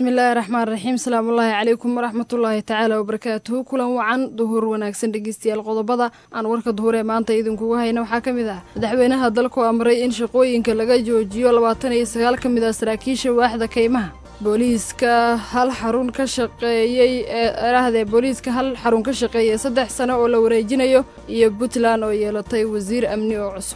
bismillaahi raxmaan raxiim salaamullaahi calaykum waraxmatullaahi tacaala wabarakaatuhu kulan wacan duhur wanaagsan dhegeystayaal qodobada aan warka duhur ee maanta idinkugu hayna waxaa ka mid ah madaxweynaha dalku amray in shaqooyinka laga joojiyo labaatan iyo sagaal ka mid ah saraakiisha waaxda kaymaha booliiska hal xarun ka shaqeeyey eerahdee booliiska hal xarun ka shaqeeyey saddex sano oo la wareejinayo iyo puntland oo yeelatay wasiir amni oo cusub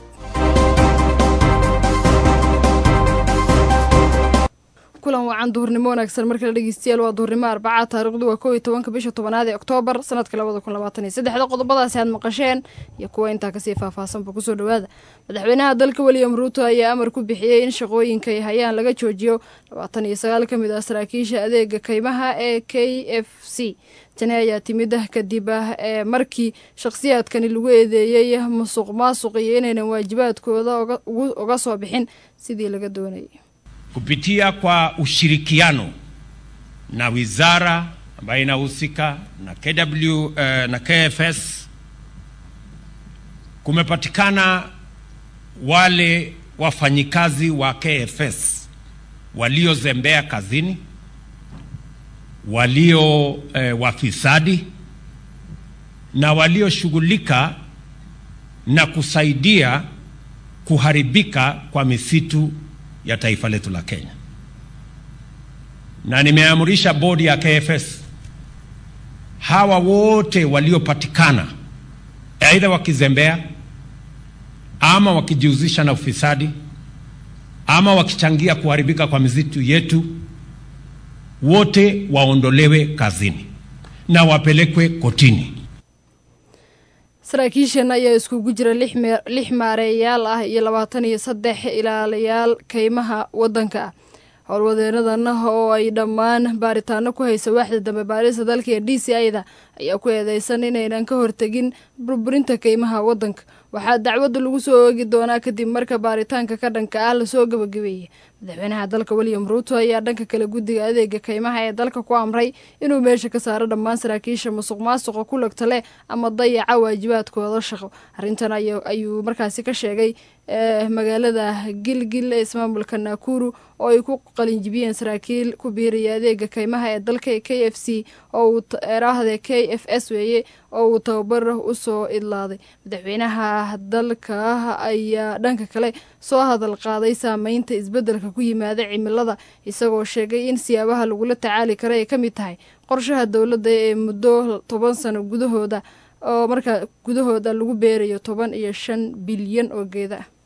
kulan wacan duhurnimo wanaagsan markale dhegeystayaal waa duhurnimo arbaca taarikhdu waa kow iyo tobanka bisha tobanaad ee oktoobar sanadka labada kun labaatan iyo saddexda qodobadaasi aad maqasheen iyo kuwa intaa kasii faahfaahsanba kusoo dhowaada madaxweynaha dalka william ruuto ayaa amar ku bixiyey in shaqooyinka ay hayaan laga joojiyo labaatan iyo sagaal ka mid ah saraakiisha adeega kaymaha ee k f c tani ayaa timid kadib ah ee markii shakhsiyaadkani lagu eedeeyey musuq maasuq iyo inaynan waajibaadkooda uga soo bixin sidii laga doonayay kupitia kwa ushirikiano na wizara ambayo inahusika na KW, eh, na KFS kumepatikana wale wafanyikazi wa KFS waliozembea kazini, walio eh, wafisadi na walioshughulika na kusaidia kuharibika kwa misitu ya taifa letu la Kenya, na nimeamrisha bodi ya KFS hawa wote waliopatikana aidha wakizembea ama wakijihusisha na ufisadi ama wakichangia kuharibika kwa misitu yetu, wote waondolewe kazini na wapelekwe kotini. saraakiishan ayaa iskugu jira lix maareeyaal ah iyo labaatan iyo saddex ilaalayaal kaymaha waddanka ah howlwadeenadan oo ay dhammaan baaritaano ku haysa waaxda dambe baarista dalka ee d c i-da ayaa ku eedeysan inaynan ka hortegin burburinta kaymaha waddanka waxaa dacwadda lagu soo oogi doonaa kadib marka baaritaanka ka dhanka ah lasoo gabagabeeyey madaxweynaha dalka william ruuto ayaa dhanka kale guddiga adeega kaymaha ee dalka ku amray inuu meesha ka saaro dhammaan saraakiisha musuq maasuqa ku lagta leh ama dayaca waajibaadkooda shaqo arrintan ayuu markaasi ka sheegay magaalada gilgil ee ismaamulka naakuru oo ay ku qalinjibiyeen saraakiil ku biiraya adeega kaymaha ee dalka k f c oo uu eraahde k f s weeye oo uu tababar usoo idlaaday madaxweynaha dalka ayaa dhanka kale soo hadal qaaday saameynta isbeddelka ku yimaada cimilada isagoo sheegay in siyaabaha lagula tacaali kara ay ka mid tahay qorshaha dowladda ee muddo toban sano gudahooda oo markaa gudahooda lagu beerayo toban iyo shan bilyan oo geeda ah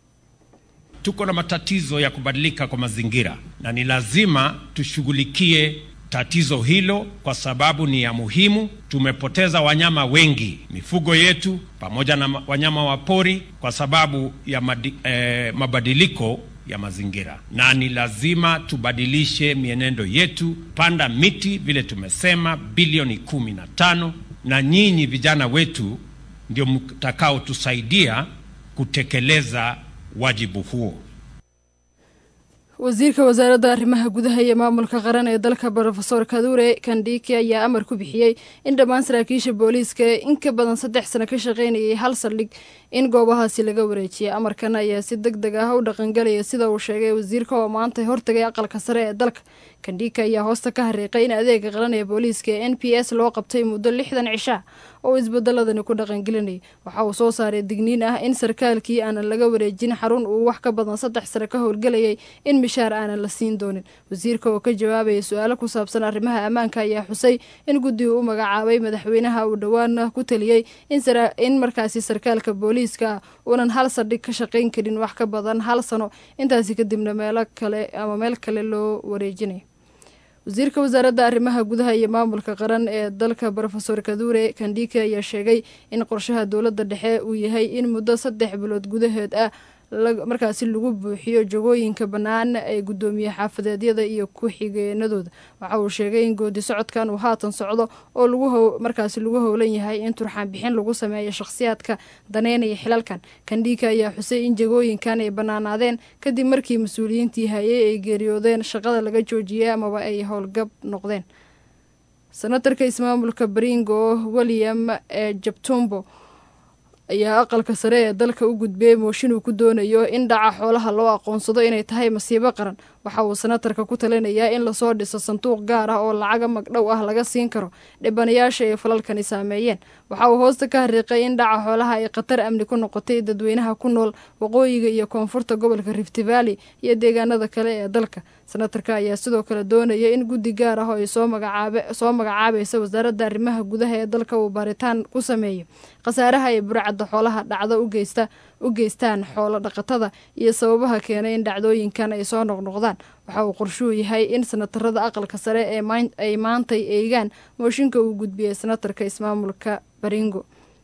Tuko na matatizo ya kubadilika kwa mazingira na ni lazima tushughulikie tatizo hilo kwa sababu ni ya muhimu. Tumepoteza wanyama wengi, mifugo yetu pamoja na wanyama wa pori kwa sababu ya madi, eh, mabadiliko ya mazingira, na ni lazima tubadilishe mienendo yetu, panda miti vile tumesema, bilioni kumi na tano, na nyinyi vijana wetu ndio mtakaotusaidia kutekeleza wajibu huo. wasiirka wasaaradda arrimaha gudaha iyo maamulka qaran ee dalka rofeor kadure kandhiki ayaa amar ku bixiyey in dhammaan saraakiisha booliiska ee in ka badan saddex sano ka shaqaynayay hal saldhig in goobahaasi laga wareejiyay amarkan ayaa si deg deg ah u dhaqangelaya sida uu sheegay wasiirka oo maanta hortagay aqalka sare ee dalka kandhika ayaa hoosta ka hariiqay in adeega qaran ee booliiska ee n p s loo qabtay muddo lixdan cishaa oo isbedeladani ku dhaqangelinayay waxa uu soo saaray digniin ah in sarkaalkii aanan laga wareejin xarun uu wax ka badan saddex sano ka howlgelayay in mishaar aanan la siin doonin wasiirka oo ka jawaabaya su-aalo ku saabsan arrimaha ammaanka ayaa xusay in guddigu u magacaabay madaxweynaha uu dhowaan ku taliyey in markaasi sarkaalka booliiska uunan hal saldhig ka shaqayn karin wax ka badan hal sano intaasi kadibna meelo kale ama meel kale loo wareejinayo wasiirka wasaaradda arrimaha gudaha iyo maamulka qaran ee dalka rofeor kadure kandhike ayaa sheegay in qorshaha dowladda dhexe uu yahay in muddo saddex bilood gudaheed ah markaasi lagu buuxiyo jagooyinka bannaan ee guddoomiye xaafadeedyada iyo ku-xigeenadooda waxa uu sheegay in goodi socodkan uu haatan socdo oo lagu markaasi lagu howlan yahay in turxaan bixin lagu sameeyo shakhsiyaadka daneynaya xilalkan kandhiika ayaa xusay in jagooyinkan ay bannaanaadeen kadib markii mas-uuliyiintii hayay ay geeriyoodeen shaqada laga joojiyey amaba ay howlgab noqdeen senatarka ismaamulka baringo william ee jabtumbo ayaa aqalka sare ee dalka u gudbiyey mooshin uu ku doonayo in dhaca xoolaha loo aqoonsado inay tahay masiibo qaran waxa uu senatarka ku talinayaa in lasoo dhiso sanduuq gaar ah oo lacaga magdhow ah laga siin karo dhibanayaasha ay falalkani saameeyeen waxa uu hoosta ka hariiqay in dhaca xoolaha ay khatar amni ku noqotay dadweynaha ku nool waqooyiga iyo koonfurta gobolka rift valley iyo deegaanada kale ee dalka senatarka ayaa sidoo kale doonaya in guddi gaar ah oo ay soo magacaabaysa wasaaradda arrimaha gudaha ee dalka uu baaritaan ku sameeyo khasaaraha ay burcadda xoolaha dhacdo ugeysta u geystaan xoolo dhaqatada iyo sababaha keenay in dhacdooyinkan ay soo noqnoqdaan waxa uu qorshuu yahay in senatarada aqalka sare ee ay maantay eegaan mooshinka uu gudbiyey senatarka ismaamulka baringo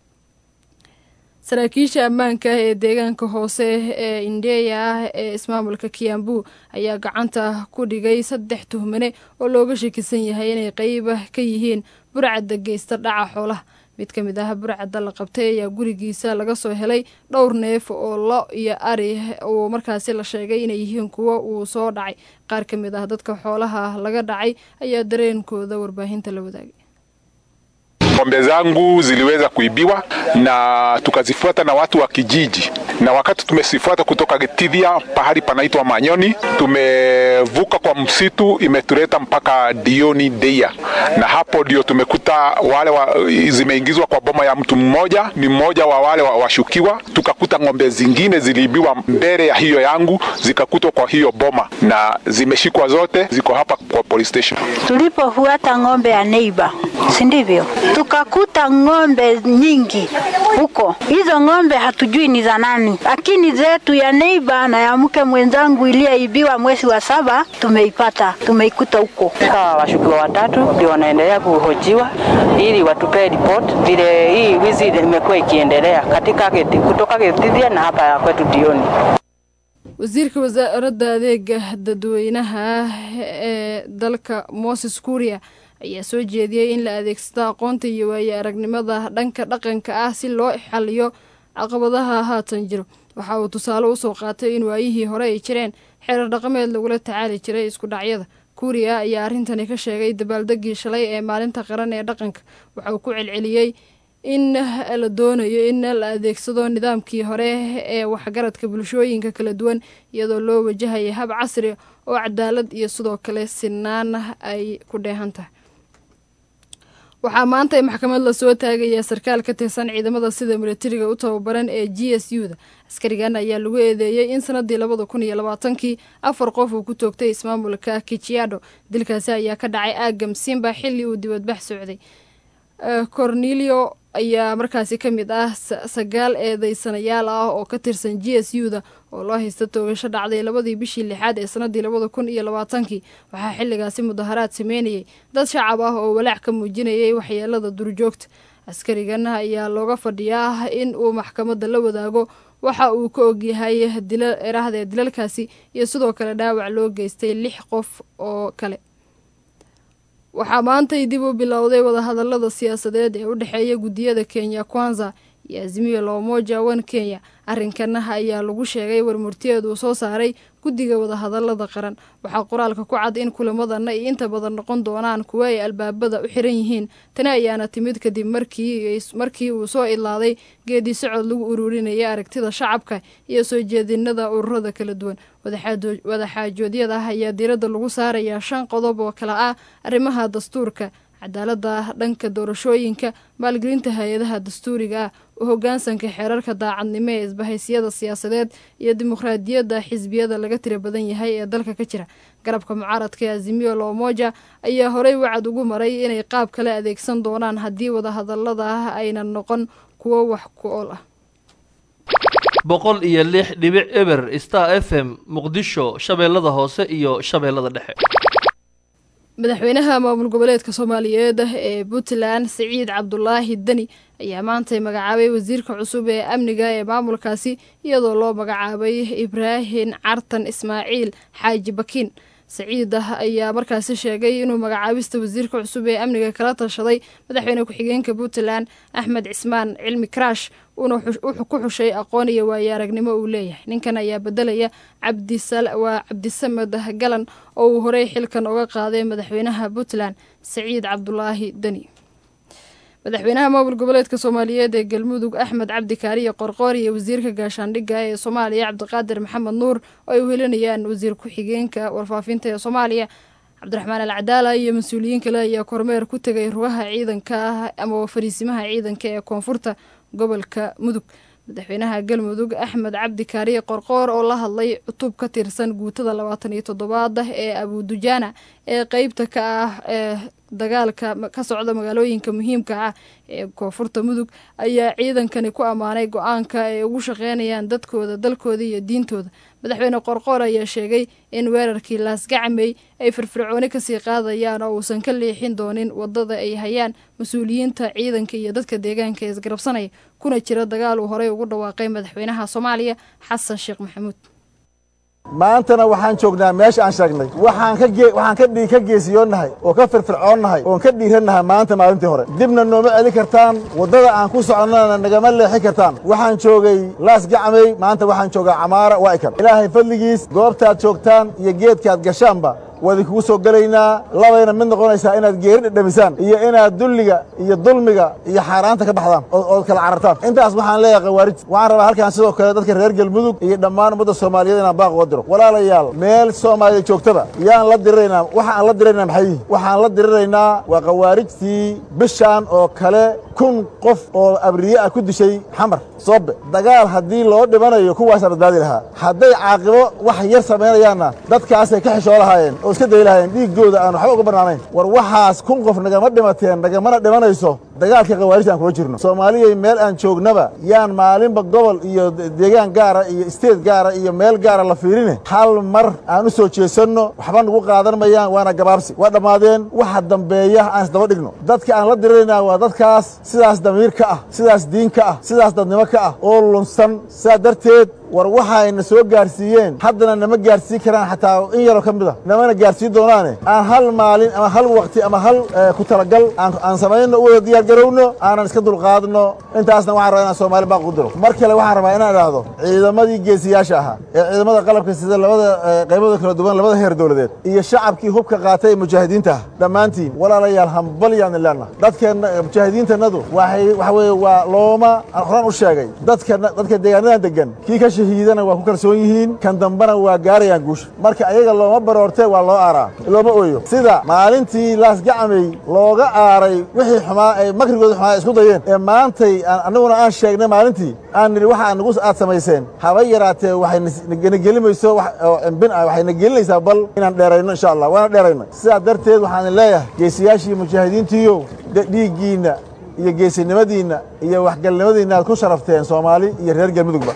saraakiisha ammaanka ah ee deegaanka hoose ee indheya ah ee ismaamulka kiambu ayaa gacanta ku dhigay saddex tuhmane oo looga shakisan yahay inay qeyba ka yihiin burcadda geysta dhaca xoolaha mid ka mid ah burcadda la qabtay ayaa gurigiisa laga soo helay dhowr neef oo lo iyo ari uu markaasi la sheegay inay yihiin kuwo uu soo dhacay qaar ka mid ah dadka xoolaha laga dhacay ayaa dareenkooda warbaahinta la wadaagay ng'ombe zangu ziliweza kuibiwa na tukazifuata na watu wa kijiji, na wakati tumezifuata kutoka Gitithia pahali panaitwa Manyoni, tumevuka kwa msitu, imetuleta mpaka Dioni Deia, na hapo ndio tumekuta wale wa, zimeingizwa kwa boma ya mtu mmoja, ni mmoja wa wale washukiwa. Tukakuta ng'ombe zingine ziliibiwa mbele ya hiyo yangu, zikakutwa kwa hiyo boma na zimeshikwa zote, ziko hapa kwa police station. Tulipofuata ng'ombe ya neighbor, si ndivyo? tukakuta ng'ombe nyingi huko. Hizo ng'ombe hatujui ni za nani, lakini zetu ya neiba na ya mke mwenzangu iliyoibiwa mwezi wa saba tumeipata, tumeikuta huko. Hawa washukiwa watatu ndio wanaendelea kuhojiwa ili watupee report vile hii wizi imekuwa ikiendelea katika geti, kutoka Gitithia na hapa kwetu Dioni. wasiirka wasaaradda adeega dadweynaha ee dalka moses kuria ayaa soo jeediyey in la adeegsado aqoonta iyo waaye aragnimada dhanka dhaqanka ah si loo xaliyo caqabadaha haatan jiro waxa uu tusaale usoo qaatay in waayihii hore ay jireen xeerar dhaqameed lagula tacaali jiray isku dhacyada kuuriya ayaa arrintani ka sheegay dabaaldegii shalay ee maalinta qaran ee dhaqanka waxa uu ku celceliyey in la doonayo in la adeegsado nidaamkii hore ee waxgaradka bulshooyinka kala duwan iyadoo loo wajahaya hab casri oo cadaalad iyo sidoo kale sinaan ay ku dheehan tahay waxaa maanta maxkamad lasoo taagayaa sarkaal ka tirsan ciidamada sida milatariga u tababaran ee g s u da askarigan ayaa lagu eedeeyey in sanadii labada kun iyo labaatankii afar qof uu ku toogtay ismaamulka kijiado dilkaasi ayaa ka dhacay aagam simba xilli uu dibadbax socday cornelio ayaa markaasi ka mid ah sagaal eedeysanayaal ah oo ka tirsan g s u da oo loo haysta toogasho dhacday labadii bishii lixaad ee sanadii labada kun iyo labaatankii waxaa xilligaasi mudaharaad sameynayay dad shacab ah oo walaac ka muujinayay waxyeelada durjoogta askarigan ayaa looga fadhiyaa in uu maxkamadda la wadaago waxa uu ka ogyahay erahdee dilalkaasi iyo sidoo kale dhaawac loo geystay lix qof oo kale waxaa maantay dib u bilowday wadahadalada siyaasadeed ee u dhexeeya guddiyada kenya kwanza iyo azimiyo loomoja wan kenya arrinkan ayaa lagu sheegay warmurtiyeed uu soo saaray guddiga wadahadalada qaran waxaa qoraalka ku cad in kulamadan ay inta badan noqon doonaan kuwa ay albaabada u xiran yihiin tani ayaana timid kadib markii uu soo idlaaday geedii socod lagu ururinaya aragtida shacabka iyo soo jeedinada ururada kala duwan wadaxaajoodyada ayaa diiradda lagu saarayaa shan qodob oo kale ah arrimaha dastuurka cadaalada dhanka doorashooyinka maalgelinta hay-adaha dastuuriga ah u hogaansanka xeerarka daacadnimo ee isbahaysiyada siyaasadeed iyo dimuqraadiyadda xisbiyada laga tira badan yahay ee dalka ka jira garabka mucaaradka ee azimiyo loomoja ayaa horey wacad ugu maray inay qaab kale adeegsan doonaan haddii wadahadalada ah aynan noqon kuwo wax ku ool ah boqol iyo lix dhibic eber star f m muqdisho shabeellada hoose iyo shabeellada dhexe madaxweynaha maamul goboleedka soomaaliyeed ee puntland siciid cabdulaahi deni ayaa maantay magacaabay wasiirka cusub ee amniga ee maamulkaasi iyadoo loo magacaabay ibraahim cartan ismaaciil xaaji bakiin saciid ayaa markaasi sheegay inuu magacaabista wasiirka cusub ee amniga kala tashaday madaxweyne ku-xigeenka puntland axmed cismaan cilmi karaash uuna ku xushay aqoon iyo waayo aragnimo uu leeyahay ninkan ayaa bedelaya waa cabdisamed galan oo uu horey xilkan uga qaaday madaxweynaha puntland saciid cabdulaahi deni madaxweynaha maamul goboleedka soomaaliyeed ee galmudug axmed cabdi kaariye qorqoor iyo wasiirka gaashaandhigga ee soomaaliya cabdiqaadir maxamed nuur oo ay uhelinayaan wasiir ku-xigeenka warfaafinta ee soomaaliya cabdiraxmaan al cadaala iyo mas-uuliyiin kale ayaa kormeer ku tegay rugaha ciidanka ah ama fariisimaha ciidanka ee koonfurta gobolka mudug madaxweynaha galmudug axmed cabdi kaariye qorqoor oo la hadlay cutub ka tirsan guutada labaatan iyo toddobaad ee abudujaana ee qeybta ka ah ee dagaalka ka socda magaalooyinka muhiimka ah ee koonfurta mudug ayaa ciidankani ku ammaanay go-aanka ay ugu shaqeynayaan dadkooda dalkooda iyo diintooda madaxweyne qorqoor ayaa sheegay in weerarkii laasgacmey ay firfircooni kasii qaadayaan oo uusan ka leexin doonin wadada ay hayaan mas-uuliyiinta ciidanka iyo dadka deegaanka ee isgarabsanaya kuna jira dagaal uu horey ugu dhawaaqay madaxweynaha soomaaliya xasan sheekh maxamuud maantana waxaan joognaa meesha aan sheegnay waxaan ka waxaan ka dhii ka geesiyoonnahay oo ka firfircoonnahay oon ka dhiirannahay maanta maalintii hore dibna nooma celin kartaan waddada aan ku soconnana nagama leexin kartaan waxaan joogay laas gacmay maanta waxaan joogaa camaara waa ikan ilaahay fadligiis goobtaad joogtaan iyo geedkaad gashaanba waa idinkugu soo gelaynaa labayna mid noqonaysaa inaad geeri dhedhamisaan iyo inaad dulliga iyo dulmiga iyo xaaraanta ka baxdaan ood kala carartaan intaas waxaan leeyahay khawaarij waxaan rabaa halkaan sidoo kale dadka reer galmudug iyo dhammaan ummadda soomaaliyeed inaan baaq uga diro walaalayaal meel soomaaliya joogtaba yaan la diriraynaa waxa aan la diriraynaa maxay yihin waxaan la diriraynaa waa khawaarijtii bishaan oo kale kun qof oo abriye ah ku dishay xamar soobe dagaal haddii loo dhimanayo kuwaasaa badbaadi lahaa hadday caaqibo wax yar samaynayaanna dadkaasay ka xishoo lahaayeen oo iska dayi lahaayeen dhiiggooda aan waxba uga bannaanayn war waxaas kun qof nagama dhimateen nagamana dhimanayso dagaalka khawaarijta aan kula jirno soomaaliyay meel aan joognaba yaan maalinba gobol iyo deegaan gaara iyo isteed gaara iyo meel gaara la fiirine hal mar aan u soo jeesanno waxba nagu qaadan mayaan waana gabaabsi waa dhammaadeen waxa dambeeya aan isdaba dhigno dadka aan la diriraynaa waa dadkaas sidaas damiir ka ah sidaas diin ka ah sidaas dadnimo ka ah oo lunsan sidaa darteed war waxayna soo gaarsiiyeen haddana nama gaarsiin karaan xataa in yaroo ka mid a namana gaarsiin doonaane aan hal maalin ama hal wakti ama hal ku talagal aan samayno u wada diyaargarowno aanan iska dulqaadno intaasna waxaan rabaa inaan soomaali baaq u diro mar kale waxaan rabaa inaan idhaahdo ciidamadii geesiyaasha ahaa ee ciidamada qalabka sida labada qaybada kala duwan labada heer dowladeed iyo shacabkii hubka qaatay ee mujaahidiinta ah dhammaantiin walaalayaal hambalyaani leenna dadkeenna mujaahidiintannadu waxay waxa weeye waa looma horaan u sheegay dadka dadka deegaanadan degan kii ka shahiidana waa ku kalsoon yihiin kan dambena waa gaarayaan guusha marka ayaga looma baroortee waa loo aaraa looma ooyo sida maalintii laasgacmay looga aaray wixii xumaa ay makrigooda xumaa ay isku dayeen ee maantay annaguna aan sheegnay maalintii aan nidhi waxa nagu aad samayseen haba yaraatee waxayna gelimayso oo cimbin ah waxayna gelinaysaa bal inaan dheerayno insha allah waana dheerayno sidaa darteed waxaan leeyahay geesiyaashii mujaahidiintiiyo dhiiggiinna iyo geesinimadiinna iyo waxgalnimadiinna aad ku sharafteen soomaali iyo reer galmudugba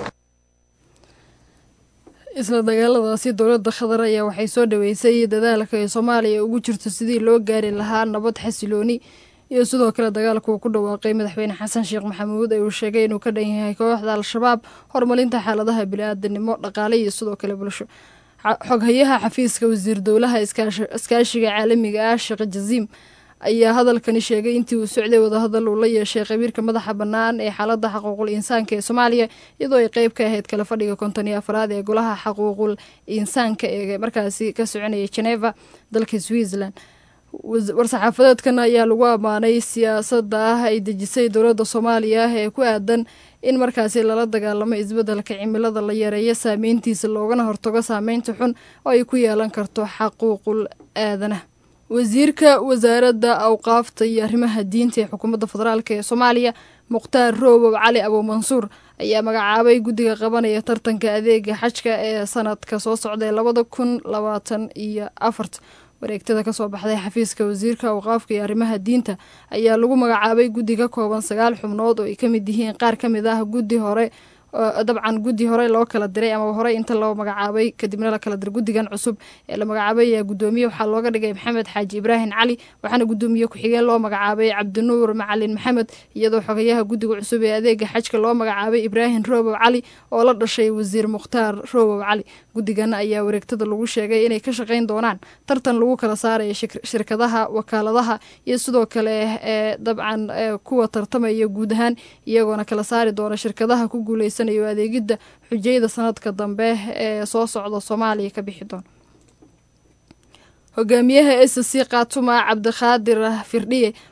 isla dagaaladaasi dowladda khadar ayaa waxay soo dhaweysay dadaalka ay soomaaliya ugu jirto sidii loo gaari lahaa nabad xasilooni iyo sidoo kale dagaalka uu ku dhawaaqay madaxweyne xasan sheekh maxamuud ee uu sheegay inuu ka dhan yahay kooxda al-shabaab horumarinta xaaladaha bili-aadanimo dhaqaale iyo sidoo kale bulsho xoghayaha xafiiska wasiir dowlaha iskaashiga caalamiga ah sheekh jaziim ayaa hadalkani sheegay intii uu socday wadahadal uu la yeeshay qabiirka madaxa bannaan ee xaaladda xaquuqul insaanka ee soomaaliya iyadoo ay qeyb ka ahayd kala fadhiga konton iyo afraad ee golaha xaquuqul insaanka ee markaasi ka soconaya geneva dalka switzerland war-saxaafadeedkan ayaa lagu ammaanay siyaasadda ah ay dejisay dowladda soomaaliya ee ku aadan in markaasi lala dagaalamo isbeddelka cimilada la yareeyo saameyntiisa loogana hortago saameynta xun oo ay ku yeelan karto xaquuqul aadanaha wasiirka wasaaradda awqaafta iyo arrimaha diinta ee xukuumadda federaalk ee soomaaliya mukhtaar roobow cali abuumansuur ayaa magacaabay guddiga qabanaya tartanka adeega xajka ee sanadka soo socda ee labada kun labaatan iyo afarta wareegtada kasoo baxday xafiiska wasiirka awqaafka iyo arrimaha diinta ayaa lagu magacaabay guddi ka kooban sagaal xubnood oo ay ka mid yihiin qaar ka mid ah guddi hore dabcan guddi hore loo kala diray ama hore inta loo magacaabay kadibna la kala diray guddigan cusub ee la magacaabay ayaa guddoomiye waxaa looga dhigay maxamed xaaji ibraahim cali waxaana guddoomiye ku-xigeen loo magacaabay cabdinuur macalin maxamed iyadoo xogayaha guddiga cusub ee adeega xajka loo magacaabay ibraahim roobow cali oo la dhashay wasiir mukhtaar roobow cali guddigan ayaa wareegtada lagu sheegay inay ka shaqayn doonaan tartan lagu kala saaraya shirkadaha wakaaladaha iyo sidoo kale ee dabcan kuwa tartamaya guud ahaan iyagoona kala saari doona shirkadaha ku guuleysa adeegidda xujayada sanadka dambe ee soo socda soomaaliya ka bixi doona hogaamiyaha s c khaatuma cabdikhaadir firdhiye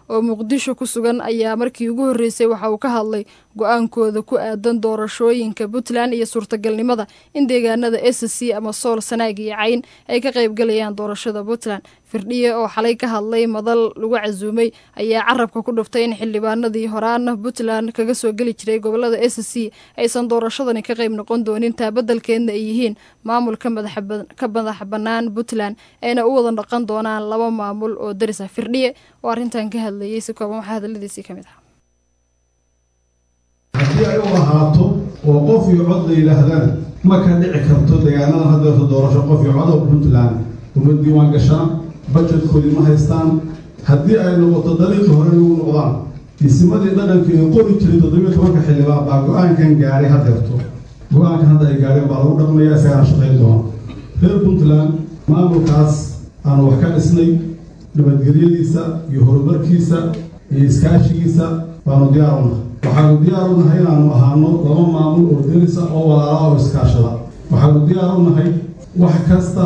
oo muqdisho ku sugan ayaa markii ugu horreysay waxa uu ka hadlay go-aankooda ku aadan doorashooyinka puntland iyo suurtagalnimada in deegaanada s c ama sool sanaag iyo cayn ay ka qaybgalayaan doorashada puntland firdhiye oo xalay ka hadlay madal lagu casuumay ayaa carabka ku dhuftay in xildhibaanadii horaana puntland kaga soo geli jiray gobolada s c aysan doorashadani ka qayb noqon doonin taabadalkeedna ay yihiin maamul ka madax bannaan puntland ayna u wada dhaqan doonaan laba maamul oo daris ah firdhiye oo arrintan ka hadlayay si kooban waxaa hadaladiisii ka mid ah haddii ay u ahaato oo qof iyo cod la yidhaahdaan ma ka dhici karto deegaanadan haddeerto doorasho qof iyo cod oo puntland uma diiwaan gashaan bajetkoodii ma haystaan haddii ay noqoto dariiqii hore lagu noqdaan isimadii dhaqanka ee qori jiray toddobiyo tobanka xildhibaan baa go-aankan gaadhay haddeerto go-aankan hadda ay gaadheen baa lagu dhaqmaya isagana shaqayn doona reer puntland maamulkaas aanu wax ka dhisnay nabadgelyadiisa iyo horumarkiisa iyo iskaashigiisa baanu diyaar u nahay waxaanu diyaar u nahay inaanu ahaano laba maamul oo derisa oo walaala oo iskaashada waxaanu diyaar u nahay wax kasta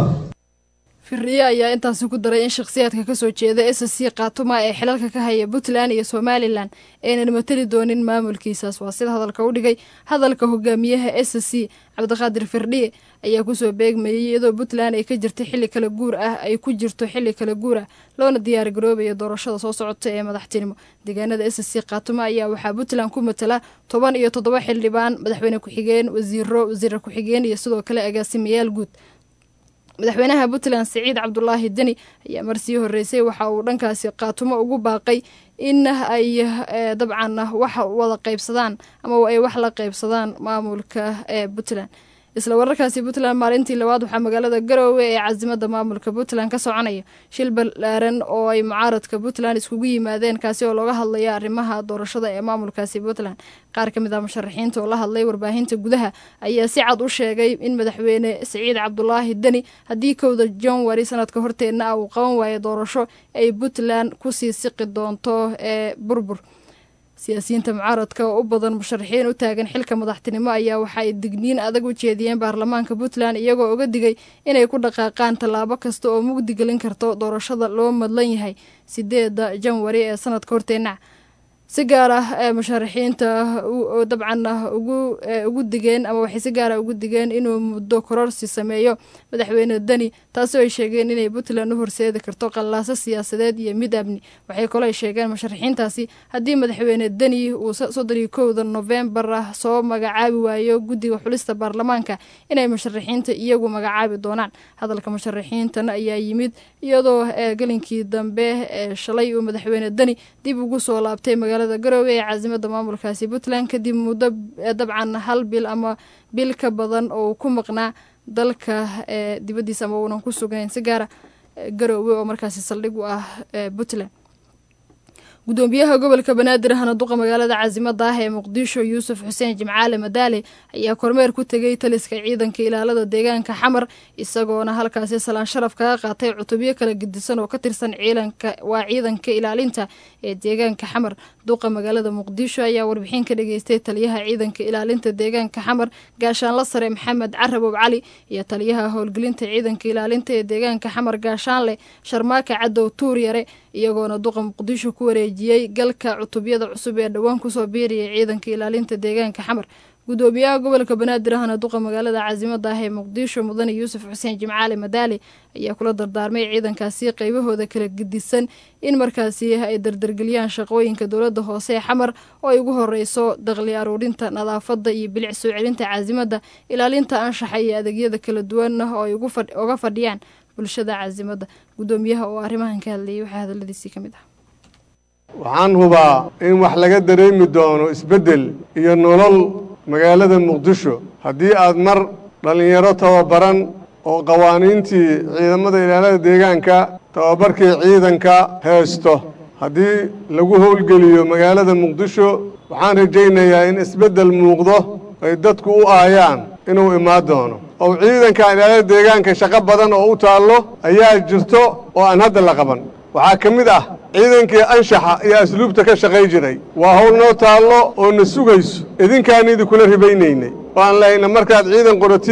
firriye ayaa intaasi ku daray in shakhsiyaadka kasoo jeeda s c khaatuma ee xilalka ka haya puntland iyo somalilan aynan matali doonin maamulkiisaas waa sida hadalka u dhigay hadalka hogaamiyaha s c cabdiqaadir firdhiye ayaa kusoo beegmayay iyadoo puntland ay ka jirta xilli kala guur ah ay ku jirto xilli kala guur ah loona diyaar garoobayo doorashada soo socota ee madaxtinimo deegaanada s c khaatuma ayaa waxaa puntland ku matala toban iyo toddoba xildhibaan madaxweyne ku-xigeen wasiiro wasiira ku-xigeen iyo sidoo kale agaasimayaal guud madaxweynaha puntland siciid cabdulaahi deni ayaa marsii horeysay waxa uu dhankaasi khaatumo ugu baaqay in ay dabcan wax wada qaybsadaan ama ay wax la qaybsadaan maamulka ee puntland isla wararkaasi puntland maalintii labaad waxaa magaalada garoowe ee casimada maamulka puntland ka soconaya shil balaaran oo ay mucaaradka puntland iskugu yimaadeen kaasi oo looga hadlaya arrimaha doorashada ee maamulkaasi puntland qaar ka mid ah musharaxiinta oo la hadlay warbaahinta gudaha ayaa si cad u sheegay in madaxweyne siciid cabdulaahi deni haddii kowda janwari sanadka horteedna ah uu qaban waayo doorasho ay puntland kusii siqi doonto ee burbur siyaasiyiinta mucaaradka oo u badan musharaxiin u taagan xilka madaxtinimo ayaa waxa ay digniin adag u jeediyeen baarlamaanka puntland iyagoo uga digay inay ku dhaqaaqaan tallaabo kasta oo mugdi gelin karto doorashada loo madlan yahay sideeda janwari ee sanadka horteenac si gaar ah ee musharaxiinta dabcan ugu digeen ama waxay si gaara ugu digeen inuu muddo kororsi sameeyo madaxweyne deni taasoo ay sheegeen inay puntland u horseedi karto qallaaso siyaasadeed iyo mid amni waxay kaloo ay sheegeen musharaxiintaasi haddii madaxweyne deni uu soddon iyo kowda novembar ah soo magacaabi waayo guddiga xulista baarlamaanka inay musharaxiinta iyagu magacaabi doonaan hadalka musharaxiintan ayaa yimid iyadoo gelinkii dambe ee shalay uu madaxweyne deni dib ugu soo laabtay magaalada garoowe ee caasimada maamulkaasi puntland kadib muddo dabcan hal bil ama bil ka badan oo ku maqnaa dalka dibaddiisa ama uunan ku sugnayn si gaara garoowe oo markaasi saldhig u ah puntland gudoomiyaha gobolka banaadir ahna duqa magaalada caasimada ah ee muqdisho yuusuf xuseen jimcaale madaale ayaa kormeer ku tegay taliska ciidanka ilaalada deegaanka xamar isagoona halkaasi salaan sharaf kaga qaatay cutubyo kala gedisan oo ka tirsan ciidanka waa ciidanka ilaalinta ee deegaanka xamar duqa magaalada muqdisho ayaa warbixin ka dhageystay taliyaha ciidanka ilaalinta deegaanka xamar gaashaanla sare maxamed carabow cali iyo taliyaha howlgelinta ciidanka ilaalinta ee deegaanka xamar gaashaanle sharmaaka cadow tuur yare iyagoona duqa muqdisho ku wareejiyey galka cutubyada cusub ee dhowaan kusoo biiriyay ciidanka ilaalinta deegaanka xamar gudoomiyaha gobolka banaadir ahna duqa magaalada caasimada ah ee muqdisho mudane yuusuf xuseen jimcaale madaale ayaa kula dardaarmay ciidankaasi qaybahooda kala gedisan in markaasi ay dardargeliyaan shaqooyinka dowlada hoose ee xamar oo ay ugu horeyso daqli aruurinta nadaafada iyo bilic soo celinta caasimada ilaalinta anshaxa iyo adeegyada kala duwan oo ay uga fadhiyaan bulshada caasimada gudoomiyaha oo arrimahan ka hadlayay waxaa hadaladiisii ka mid ah waxaan hubaa in wax laga dareemi doono isbeddel iyo nolol magaalada muqdisho haddii aad mar dhallinyaro tababaran oo qawaaniintii ciidamada ilaalada deegaanka tababarkii ciidanka haysto haddii lagu howlgeliyo magaalada muqdisho waxaan rajaynayaa in isbeddel muuqdo ay dadku u aayaan inuu imaan doono oo ciidanka ilaalada deegaanka shaqo badan oo u taallo ayaa jirto oo aan hadda la qaban waxaa ka mid ah ciidankii anshaxa iyo asluubta ka shaqay jiray waa hawl noo taallo oo na sugayso idinkaan idinkula ribaynaynay oo aan lahayna markaad ciidan qoratiin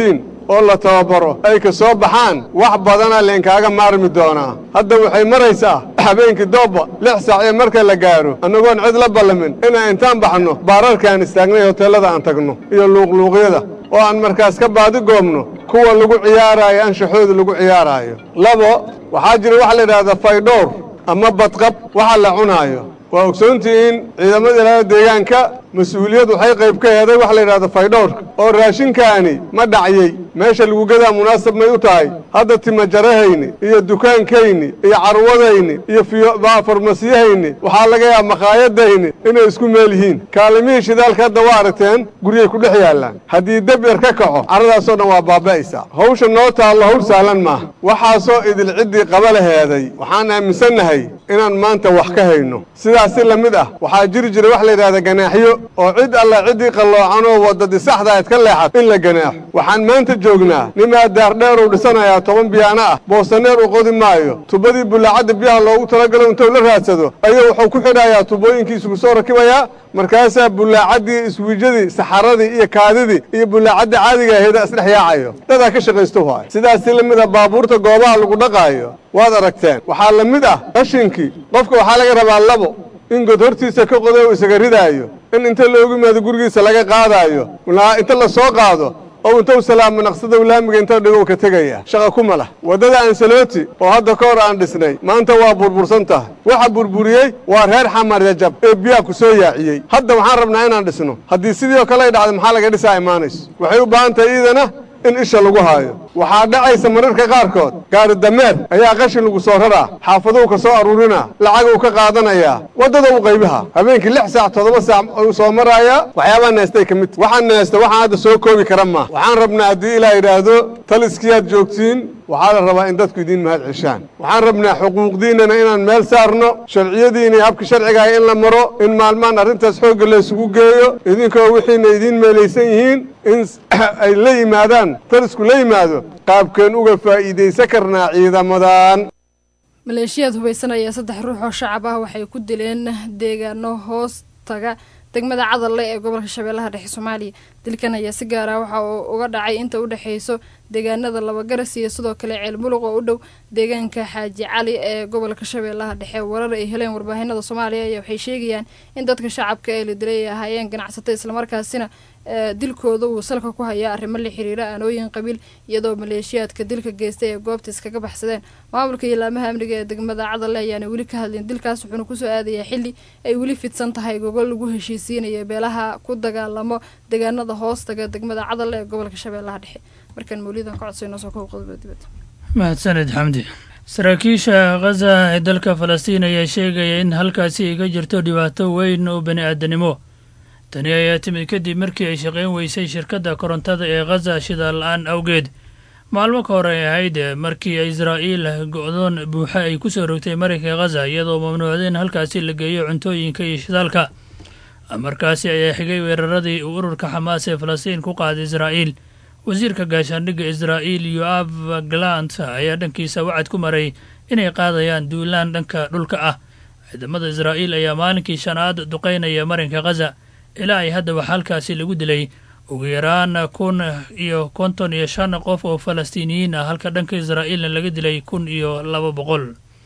oo la tababaro ay ka soo baxaan wax badana leenkaaga maarmi doonaa hadda waxay maraysaa habeenkii doobba lix saac ee marka la gaaro annagoon cid la ballamin inaan intaan baxno baararkaan istaagnay hoteellada aan tagno iyo luuqluuqyada oo aan markaas ka baadi goobno kuwa lagu ciyaaraayo anshaxooda lagu ciyaaraayo labo waxaa jira waxa la yidhahdaa faydhowr ama badqab waxa la cunaayo waa ogsoontihiin ciidamada ilaalada deegaanka mas-uuliyad waxay qayb ka heeday waxa la yidhahda faydhowrka oo raashinkaani ma dhacyey meesha lagu gadaa munaasab may u tahay hadda timajarahayni iyo dukaankayni iyo carwadayni iyo farmasiyahayni waxaa laga yaaba makhaayadayni inay isku meel yihiin kaalimihii shidaalka hadda waa aragteen guryay ku dhex yaallaan haddii deb yar ka kaco carradaasoo dhan waa baaba'aysaa hawsha noo taallo hawl sahlan maaha waxaasoo idil ciddii qaba laheeday waxaan aaminsannahay inaan maanta wax ka hayno sidaas si la mid ah waxaa jiri jira wax la yidhahda ganaaxyo oo cid alla ciddii qalloocan oo waddadii saxda ayd ka leexat in la ganaaxo waxaan maanta joognaa nimaa daardheer uu dhisanayaa toban biyaano ah boosaneer uu qodi maayo tubadii bullaacadda biyaha loogu talagalo intuu la raadsado ayuu wuxuu ku xidhayaa tubooyinkii isugu soo rakibayaa markaasaa bullaacaddii iswiijadii saxaradii iyo kaadidii iyo bullaacaddii caadiga aheeda isdhex yaacayo dadaa ka shaqaysto waay sidaas si la mid ah baabuurta goobaha lagu dhaqaayo waad aragteen waxaa la mid ah qashinkii qofka waxaa laga rabaa labo in god hortiisa ka qodo uu isaga ridaayo in inta loogu yimaado gurigiisa laga qaadaayo inta la soo qaado oo intuu salaamo naqsadow laamiga inta dhigow ka tegaya shaqa kuma lah waddada ansaloti oo hadda ka hor aan dhisnay maanta waa burbursan tahay waxa burburiyey waa reer xamar yajab ee biyaha ku soo yaaciyey hadda waxaan rabnaa inaan dhisno haddii sidii oo kale ay dhacdo maxaa laga dhisaa imaanayso waxay u baahan tahay iidana in isha lagu haayo waxaa dhacaysa mararka qaarkood gaari dameer ayaa qashin lagu soo raraa xaafaduu ka soo aruurinaa lacaguu ka qaadanayaa waddada u qaybaha habeenkii lix saac toddoba saac uu soo maraayaa waxyaabaa neestay ka mid waxaan neesta waxaan hadda soo koobi kara maa waxaan rabnaa haddii ilaa yidhaahdo taliskiyaad joogtiin waxaa la rabaa in dadku idiin mahad ceshaan waxaan rabnaa xuquuqdiinnana inaan meel saarno sharciyadiina iyo habka sharcigaah in la maro in maalmaan arrintaas xoogga laysugu geeyo idinkoo wixiina idiin meelaysan yihiin in ay la yimaadaan talisku la yimaado qaabkeen uga faa'iidaysan karnaa ciidamadan maleeshiyaad hubaysan ayaa saddex ruux oo shacab ah waxay ku dileen deegaano hoos taga degmada cadalle ee gobolka shabeellaha dhexe soomaaliya dilkan ayaa si gaar ah waxa uu uga dhacay inta u dhexeyso deegaanada labagaras iyo sidoo kale ceel muluq oo u dhow deegaanka xaaji cali ee gobolka shabeellaha dhexe warar ay heleen warbaahinada soomaaliya ayaa waxay sheegayaan in dadka shacabka ee la dilay ay ahaayeen ganacsato islamarkaasina dilkooda uu salka ku hayaa arrimo la xiriira aanooyin qabiil iyadoo maleeshiyaadka dilka geystay ee goobta iskaga baxsadeen maamulka iyo laamaha amniga ee degmada cadalle ayaana weli ka hadlin dilkaas wuxuuna kusoo aadayaa xili ay weli fidsan tahay gogol lagu heshiisiinayo beelaha ku dagaalamo deegaanada hoostaga degmada cadalle ee gobolka shabeellaha dhexe markaan mawlidan ka codsay noo soo kow qodobada dibadda mahadsaned xamdi saraakiisha khaza ee dalka falastiin ayaa sheegaya in halkaasi ay ka jirto dhibaato weyn oo bani aadanimo tani ayaa timid kadib markii ay shaqayn weysay shirkadda korontada ee khaza shidaal la-aan awgeed maalmo ka hor ay ahayd markii israa'iil go-doon buuxa ay ku soo rogtay maraykanka khaza iyadoo mamnuucday in halkaasi la geeyo cuntooyinka iyo shidaalka markaasi ayaa xigay weeraradii uu ururka xamaas ee falastiin ku qaaday israa'iil wasiirka gaashaandhigga israa'iil yoab galant ayaa dhankiisa wacad ku maray inay qaadayaan duulaan dhanka dhulka ah ciidamada israa'iil ayaa maalinkii shanaad duqaynaya marinka khaza ilaa ay hadda wax halkaasi lagu dilay ugu yaraan kun iyo konton iyo shan qof oo falastiiniyiin ah halka dhanka israa'iilna laga dilay kun iyo laba boqol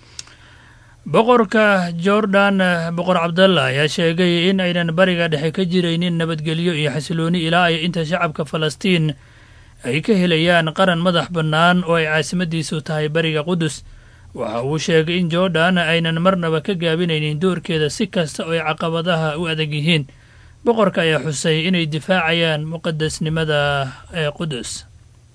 boqorka jordan boqor cabdalla ayaa sheegay in aynan bariga dhexe ka jiraynin nabadgelyo iyo xasilooni ilaa ay inta shacabka falastiin ay ka helayaan qaran madax bannaan oo ay caasimadiisu tahay bariga qudus waxa uu sheegay in jordan aynan marnaba ka gaabinaynin doorkeeda si kasta oo ay caqabadaha u adag yihiin boqorka ayaa xusay inay difaacayaan muqadasnimada ee qudus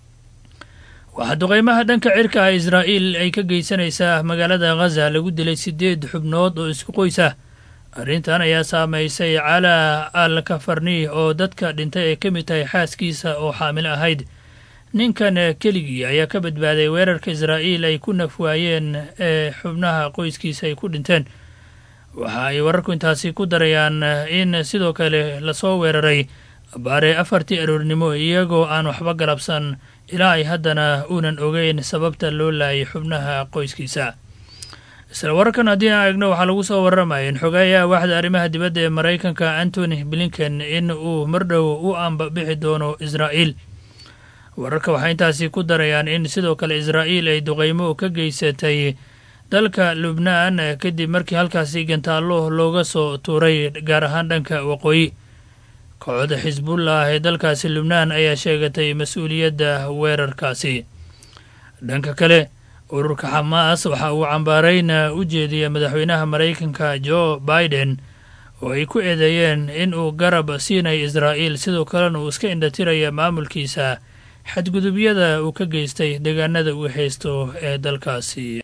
waxaa duqeymaha dhanka cirka ah israa'iil ay ka geysanaysaa magaalada khaza lagu dilay siddeed xubnood oo isku qoys ah arrintan ayaa saamaysay calaa al kafarni oo dadka dhintay ay ka mid tahay xaaskiisa oo xaamilo ahayd ninkan keligii ayaa ka badbaaday weerarka israa'iil ay ku nafwaayeen ee xubnaha qoyskiisa ay ku dhinteen waxa ay wararku intaasi ku darayaan in sidoo kale lasoo weeraray baare afartii aroornimo iyagoo aan waxba galabsan ilaa ay haddana uunan ogeyn sababta loo laayay xubnaha qoyskiisa isla wararkan haddii aan eegno waxaa lagu soo warramaya in xogeeyaha waaxda arrimaha dibadda ee maraykanka antony blinken in uu mardhow u ambabixi doono israa'iil wararka waxay intaasi ku darayaan in sidoo kale israa'iil ay duqeymo ka geysatay dalka lubnaan kadib markii halkaasi gantaallo looga soo tuuray gaar ahaan dhanka waqooyi kooxda xisbullah ee dalkaasi lubnaan ayaa sheegatay mas-uuliyadda weerarkaasi dhanka kale ururka xamaas waxa uu cambaarayna u jeediyay madaxweynaha maraykanka jo biden oo ay ku eedeeyeen in uu garab siinay israa'iil sidoo kalena uu iska indhatiraya maamulkiisa xadgudubyada uu ka geystay deegaanada uu haysto ee dalkaasi